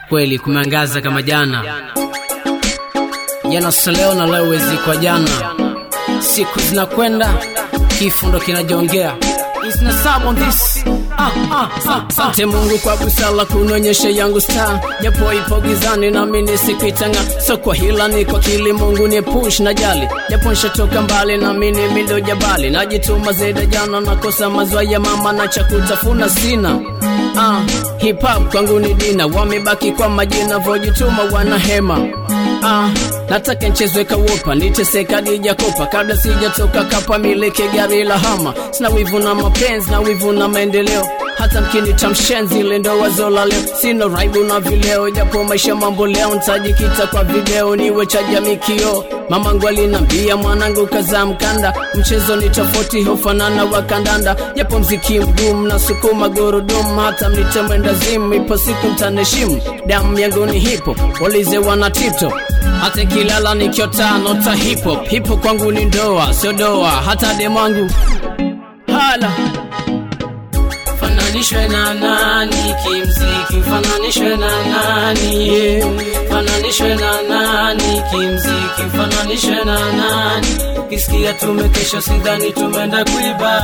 kweli kumeangaza kama jana jana sio leo na leo wezi kwa jana siku zinakwenda kifo ndo kinajongea Asante Mungu kwa busala kunonyesha yangu star, japo ipo gizani nami nisikuitanga, so kwa hila ni kwa kili Mungu ni push na jali, japo nshatoka mbali nami ni mindo jabali, najituma zaidi jana nakosa mazwa ya mama na cha kutafuna sina Ah, hip hop kwangu ni dina, wamebaki kwa majina, vojituma wana hema Ah, nataka nchezwe kawopa niteseka dijakopa kabla sijatoka kapa mileke gari la hama sina wivu na mapenzi na wivu na maendeleo hata mkinita mshenzi ile ndo wazo la leo sina raibu na vileo japo maisha mambo leo ntajikita kwa video niwe cha jamii kio mamangu alinambia mwanangu kaza mkanda mchezo ni tofauti hufanana wa kandanda japo mziki mgumu na sukuma gurudumu hata mnite mwenda zimu ipo siku mtaneshimu damu yangu ni hipo walize wana tipto hata kilala nikiota nota hip hop hip hop kwangu ni ndoa sio doa hata demwangu hala fananishwe na nani kimziki fananishwe na nani yeah. fananishwe na nani kimziki fananishwe na nani ukisikia tumekesha sidhani tumeenda kuiba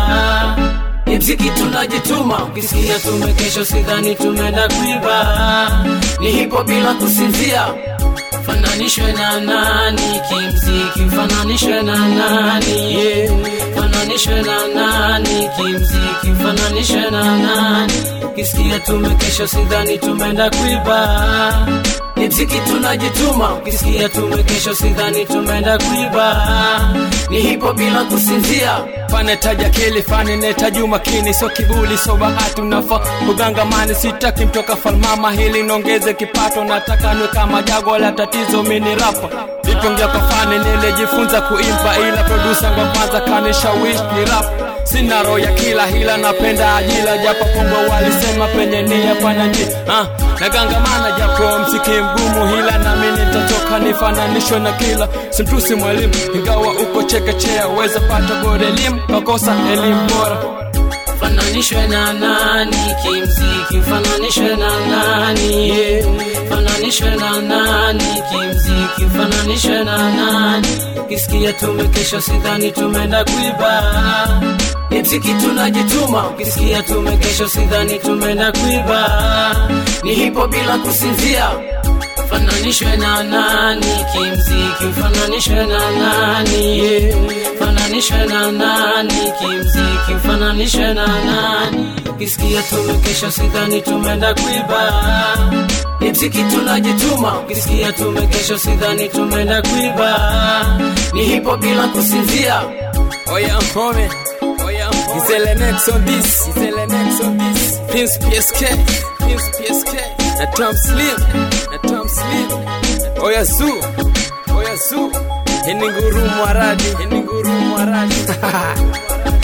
ni mziki tunajituma ukisikia tumekesha sidhani tumeenda kuiba ni hipo bila kusinzia fananishwe na nani kimziki fananishwe na nani yeah. fananishwe na nani kimziki fananishwe na nani ukisikia tumekesha sidhani tumeenda kuiba ni mziki tunajituma ukisikia tumekesha sidhani tumeenda kuiba ni hipo bila kusinzia fanetaja kili fani netaji umakini so kibuli so bahati unafa kugangamani sitaki mtoka falmama hili nongeze kipato nataka nwe kama jago la tatizo mini rapa vipongea kwa fani nilijifunza kuimba ila produsa ngwa kwanza kanishawish ni rap sina roho ya kila hila napenda ajila japo pombo walisema penye nia pana njia ah, nagangamana japo msiki mgumu hila nami nitatoka nifananishwe na kila simtusi mwalimu ingawa uko chekechea weza pata bora elimu kakosa elimu bora fananishwe na nani kimziki fananishwe na nani yeah. fananishwe na nani kimziki fananishwe na nani ukisikia tumekesha sidhani tumeenda kuiba ni mziki tunajituma ukisikia tumekesha sidhani tumeenda kuiba ni hipo bila kusinzia fananishwe na nani kimziki fananishwe na nani yeah. fananishwe na nani kimziki fananishwe na nani ukisikia tumekesha sidhani tumeenda kuiba ni mziki tunajituma ukisikia tumekesha sidhani tumeenda kuiba ni hipo bila kusinzia oya mpome oya mpome Gizele next on this Gizele next on this Prince PSK Prince PSK na Tom Slim na Tom Slim oya Zoo oya Zoo hii ni ngurumo aradi hii ni ngurumo aradi